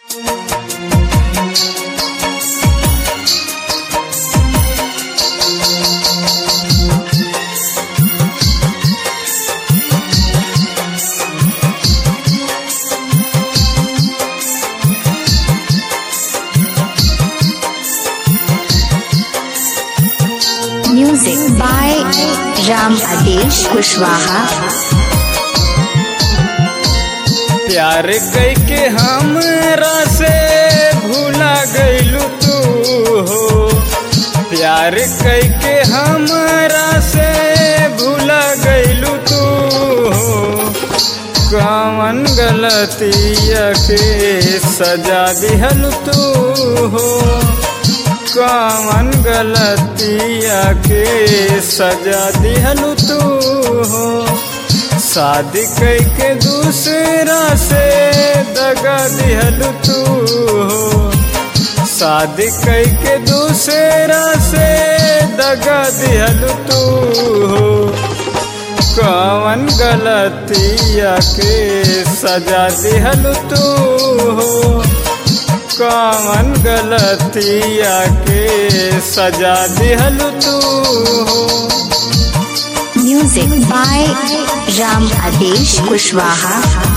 Music by Ram Adesh Kushwaha. प्यार कई के हमरा से भूला गईलू तू हो प्यार कई के हमरा से भूला गईलू तू हो कवन गलतिया के सजा दिहल तू हो कवन गलतिया के सजा दिहल तू हो शादी कई के दूसरा से दगा दिहल तू हो शादी कई के दूसरा से दगा दिहल तू हो कवन गलतिया के सजा दिहल तू हो कवन गलतिया के सजा दिहल तू हो Music by Ram Adesh Kushwaha.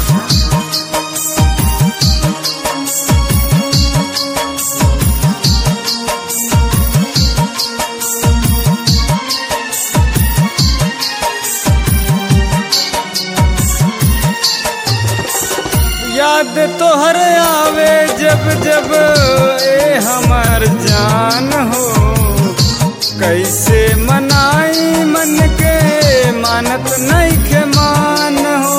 याद तोहर आवे जब जब ए हमार जान हो कैसे मनाई मन के मानत नहीं के मान हो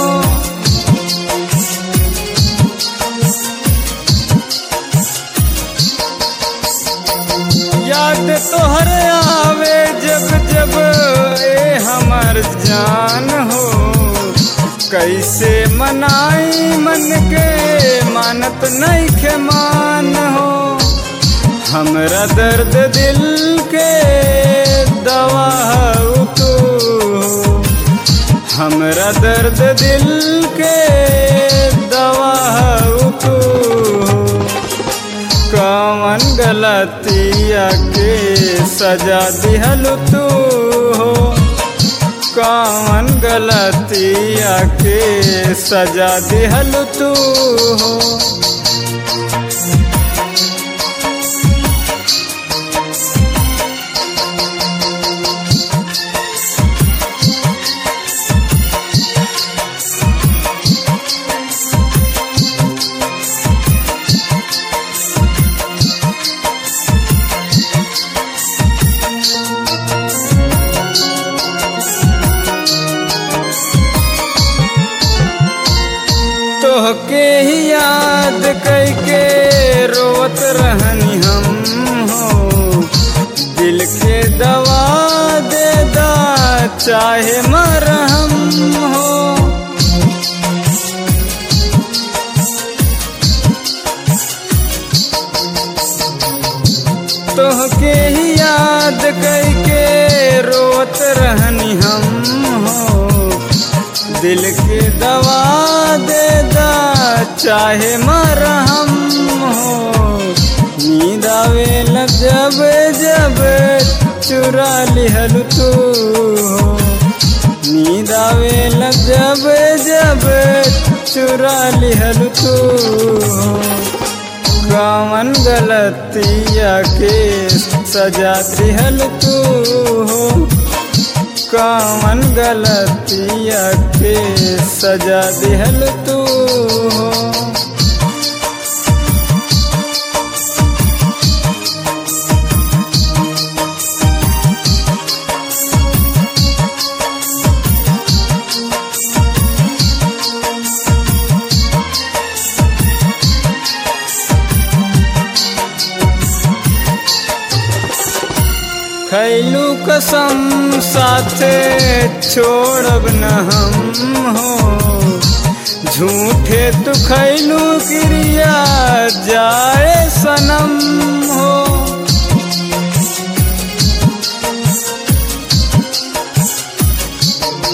याद तोहर आवे जब जब ए हमार जान हो कैसे मनाई मन के मानत नहीं के मान हो हमरा दर्द दिल के दवा हऊ तू हो हमरा दर्द दिल के दवा हऊ तू हो कवन गलतिया के सजा दिहल तू हो कवन गलतिया के सजा दिहल तू हो तोहके ही याद कैके रोत रहनी हम हो दिल के दवा दे दा चाहे मरहम हो तोहके ही याद कैके रोत रहनी हम हो दिल के दवा दे दा चाहे मरहम हो नींद आवे लग जब जब चुरा लिहल तू हो नींद आवे लग जब जब चुरा लिहल तू हो कवन गलतिया के सजा दिहल तू हो कवन गलतिया के सजा दिहल तू हो खैलू कसम साथे छोड़ब न हम हो झूठे तू खैलू क्रिया जाए सनम हो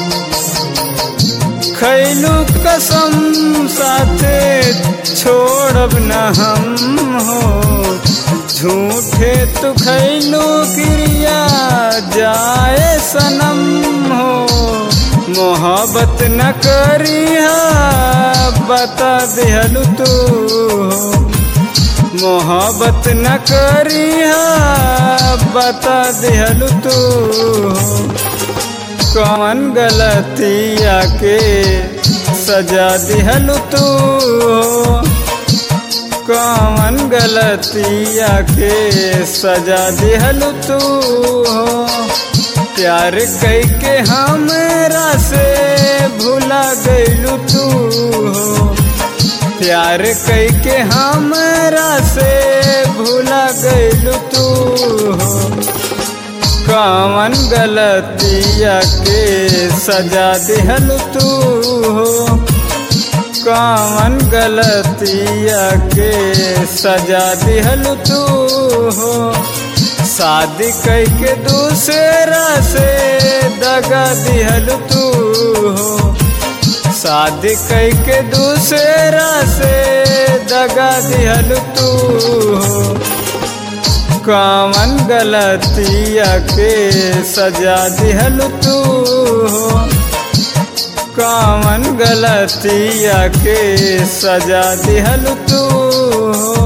खैलू कसम साथे छोड़ छोड़ब न हम हो झूठे तू खैलू क्रिया जाए सनम हो मोहब्बत न करिया बता दिहलू तू हो मोहब्बत न करिया बता दिहलू तू हो कौन गलतिया के सजा दिहलू तू हो कौन गलतिया के सजा दिहलू तू हो प्यार कई के हमरा से भूला गईलू तू हो प्यार कई के हमरा से भूला गईलू तू हो कौन गलतिया के सजा दिहल तू हो कौन गलतिया के सजा दिहल तू हो शादी कई के दूसरा से दगा दिहल तू हो शादी कई के दूसरा से दगा दिहल तू हो कौन गलतिया के सजा दिहल तू हो कौन गलतिया के सजा दिहल तू हो